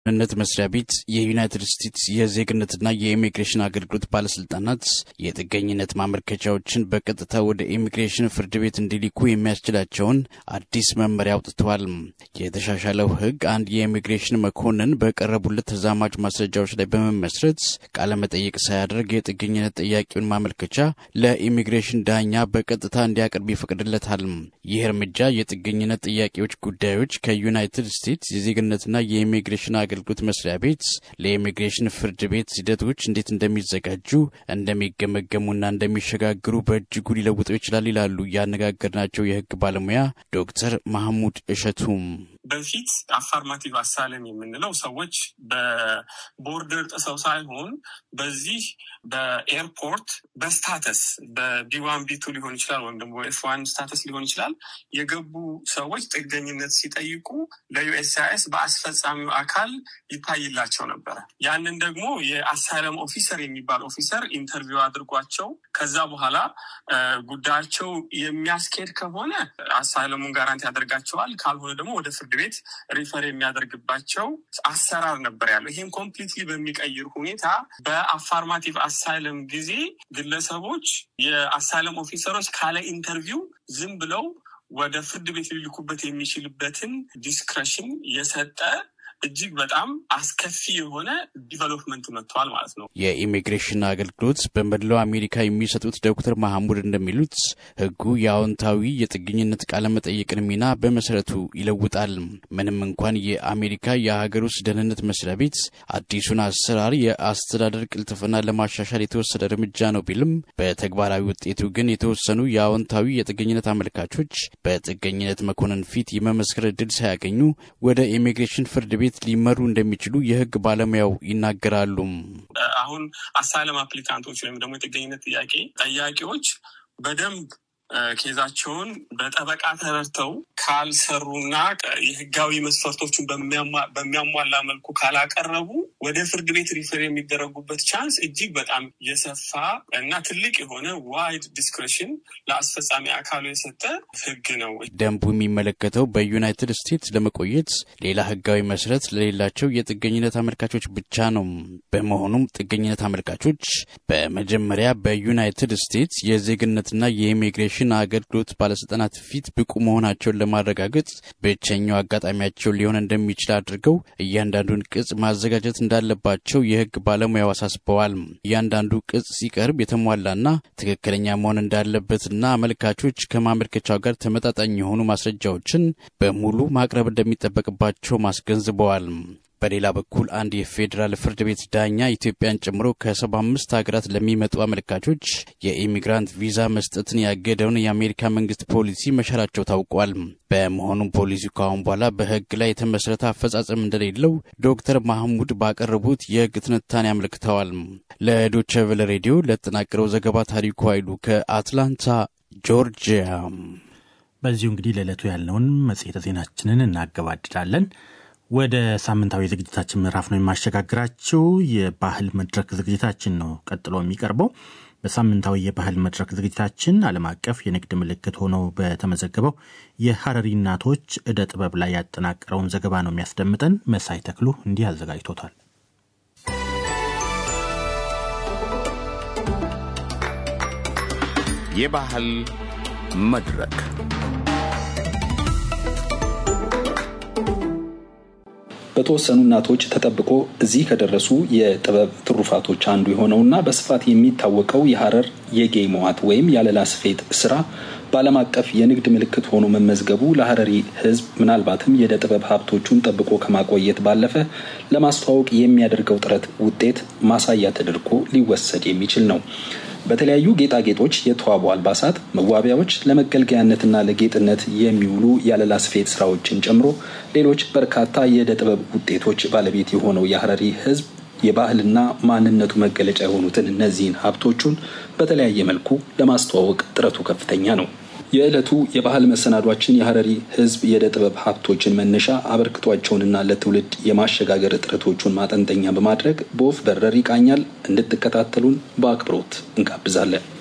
ደህንነት መስሪያ ቤት የዩናይትድ ስቴትስ የዜግነትና የኢሚግሬሽን አገልግሎት ባለስልጣናት የጥገኝነት ማመልከቻዎችን በቀጥታ ወደ ኢሚግሬሽን ፍርድ ቤት እንዲልኩ የሚያስችላቸውን አዲስ መመሪያ አውጥተዋል። የተሻሻለው ሕግ አንድ የኢሚግሬሽን መኮንን በቀረቡለት ተዛማጅ ማስረጃዎች ላይ በመመስረት ቃለመጠይቅ ሳያደርግ የጥገኝነት ጥያቄውን ማመልከቻ ለኢሚግሬሽን ዳኛ በቀጥታ እንዲያቀርብ ይፈቅድለታል። ይህ እርምጃ የጥገኝነት ጥያቄዎች ጉዳዮች ከዩናይትድ ስቴትስ የዜግነትና የኢሚግሬሽን አገልግሎት መስሪያ ቤት ለኢሚግሬሽን ፍርድ ቤት ሂደቶች እንዴት እንደሚዘጋጁ እንደሚገመገሙና እንደሚሸጋግሩ በእጅጉ ሊለውጠው ይችላል ይላሉ ያነጋገርናቸው የህግ ባለሙያ ዶክተር ማህሙድ እሸቱም። በፊት አፋርማቲቭ አሳለም የምንለው ሰዎች በቦርደር ጥሰው ሳይሆን በዚህ በኤርፖርት በስታተስ በቢዋን ቢቱ ሊሆን ይችላል ወይም ደግሞ ኤፍ ዋን ስታተስ ሊሆን ይችላል የገቡ ሰዎች ጥገኝነት ሲጠይቁ ለዩኤስሲአይኤስ በአስፈጻሚው አካል ይታይላቸው ነበረ። ያንን ደግሞ የአሳይለም ኦፊሰር የሚባል ኦፊሰር ኢንተርቪው አድርጓቸው ከዛ በኋላ ጉዳያቸው የሚያስኬድ ከሆነ አሳይለሙን ጋራንቲ ያደርጋቸዋል። ካልሆነ ደግሞ ወደ ፍርድ ቤት ሪፈር የሚያደርግባቸው አሰራር ነበር ያለው። ይህም ኮምፕሊትሊ በሚቀይር ሁኔታ በአፋርማቲቭ አሳይለም ጊዜ ግለሰቦች የአሳይለም ኦፊሰሮች ካለ ኢንተርቪው ዝም ብለው ወደ ፍርድ ቤት ሊልኩበት የሚችልበትን ዲስክሬሽን የሰጠ እጅግ በጣም አስከፊ የሆነ ዲቨሎፕመንት መጥተዋል ማለት ነው። የኢሚግሬሽን አገልግሎት በመላው አሜሪካ የሚሰጡት ዶክተር ማሐሙድ እንደሚሉት ሕጉ የአዎንታዊ የጥገኝነት ቃለመጠየቅን ሚና በመሰረቱ ይለውጣል። ምንም እንኳን የአሜሪካ የሀገር ውስጥ ደህንነት መስሪያ ቤት አዲሱን አሰራር የአስተዳደር ቅልጥፍና ለማሻሻል የተወሰደ እርምጃ ነው ቢልም በተግባራዊ ውጤቱ ግን የተወሰኑ የአዎንታዊ የጥገኝነት አመልካቾች በጥገኝነት መኮንን ፊት የመመስከር እድል ሳያገኙ ወደ ኢሚግሬሽን ፍርድ ቤት ሊመሩ እንደሚችሉ የህግ ባለሙያው ይናገራሉ። አሁን አሳይለም አፕሊካንቶች ወይም ደግሞ የጥገኝነት ጥያቄ ጠያቂዎች በደንብ ኬዛቸውን በጠበቃ ተረድተው ካልሰሩና የህጋዊ መስፈርቶቹን በሚያሟላ መልኩ ካላቀረቡ ወደ ፍርድ ቤት ሪፈር የሚደረጉበት ቻንስ እጅግ በጣም የሰፋ እና ትልቅ የሆነ ዋይድ ዲስክሬሽን ለአስፈጻሚ አካሉ የሰጠ ህግ ነው። ደንቡ የሚመለከተው በዩናይትድ ስቴትስ ለመቆየት ሌላ ህጋዊ መሰረት ለሌላቸው የጥገኝነት አመልካቾች ብቻ ነው። በመሆኑም ጥገኝነት አመልካቾች በመጀመሪያ በዩናይትድ ስቴትስ የዜግነትና የኢሚግሬሽን አገልግሎት ባለስልጣናት ፊት ብቁ መሆናቸውን ለማረጋገጥ ብቸኛው አጋጣሚያቸው ሊሆን እንደሚችል አድርገው እያንዳንዱን ቅጽ ማዘጋጀት እንዳለባቸው የህግ ባለሙያው አሳስበዋል። እያንዳንዱ ቅጽ ሲቀርብ የተሟላና ትክክለኛ መሆን እንዳለበትና አመልካቾች ከማመልከቻው ጋር ተመጣጣኝ የሆኑ ማስረጃዎችን በሙሉ ማቅረብ እንደሚጠበቅባቸው ማስገንዝበዋል። በሌላ በኩል አንድ የፌዴራል ፍርድ ቤት ዳኛ ኢትዮጵያን ጨምሮ ከሰባ አምስት ሀገራት ለሚመጡ አመልካቾች የኢሚግራንት ቪዛ መስጠትን ያገደውን የአሜሪካ መንግስት ፖሊሲ መሻራቸው ታውቋል። በመሆኑም ፖሊሲው ከአሁን በኋላ በህግ ላይ የተመሰረተ አፈጻጸም እንደሌለው ዶክተር ማህሙድ ባቀረቡት የህግ ትንታኔ አመልክተዋል። ለዶቼ ቬለ ሬዲዮ ለተጠናቀረው ዘገባ ታሪኩ ኃይሉ ከአትላንታ ጆርጂያ። በዚሁ እንግዲህ ለዕለቱ ያለውን መጽሔተ ዜናችንን እናገባድዳለን። ወደ ሳምንታዊ ዝግጅታችን ምዕራፍ ነው የማሸጋግራችው። የባህል መድረክ ዝግጅታችን ነው ቀጥሎ የሚቀርበው። በሳምንታዊ የባህል መድረክ ዝግጅታችን ዓለም አቀፍ የንግድ ምልክት ሆኖ በተመዘገበው የሐረሪ እናቶች ዕደ ጥበብ ላይ ያጠናቀረውን ዘገባ ነው የሚያስደምጠን። መሳይ ተክሉ እንዲህ አዘጋጅቶታል። የባህል መድረክ በተወሰኑ እናቶች ተጠብቆ እዚህ ከደረሱ የጥበብ ትሩፋቶች አንዱ የሆነውና በስፋት የሚታወቀው የሐረር የጌይ መዋት ወይም ያለላ ስፌት ስራ በዓለም አቀፍ የንግድ ምልክት ሆኖ መመዝገቡ ለሐረሪ ሕዝብ ምናልባትም የዕደ ጥበብ ሀብቶቹን ጠብቆ ከማቆየት ባለፈ ለማስተዋወቅ የሚያደርገው ጥረት ውጤት ማሳያ ተደርጎ ሊወሰድ የሚችል ነው። በተለያዩ ጌጣጌጦች የተዋቡ አልባሳት፣ መዋቢያዎች፣ ለመገልገያነትና ለጌጥነት የሚውሉ ያለላ ስፌት ስራዎችን ጨምሮ ሌሎች በርካታ የዕደ ጥበብ ውጤቶች ባለቤት የሆነው የሐረሪ ሕዝብ የባህልና ማንነቱ መገለጫ የሆኑትን እነዚህን ሀብቶቹን በተለያየ መልኩ ለማስተዋወቅ ጥረቱ ከፍተኛ ነው። የዕለቱ የባህል መሰናዷችን የሐረሪ ሕዝብ የዕደ ጥበብ ሀብቶችን መነሻ አበርክቷቸውንና ለትውልድ የማሸጋገር ጥረቶቹን ማጠንጠኛ በማድረግ በወፍ በረር ይቃኛል። እንድትከታተሉን በአክብሮት እንጋብዛለን።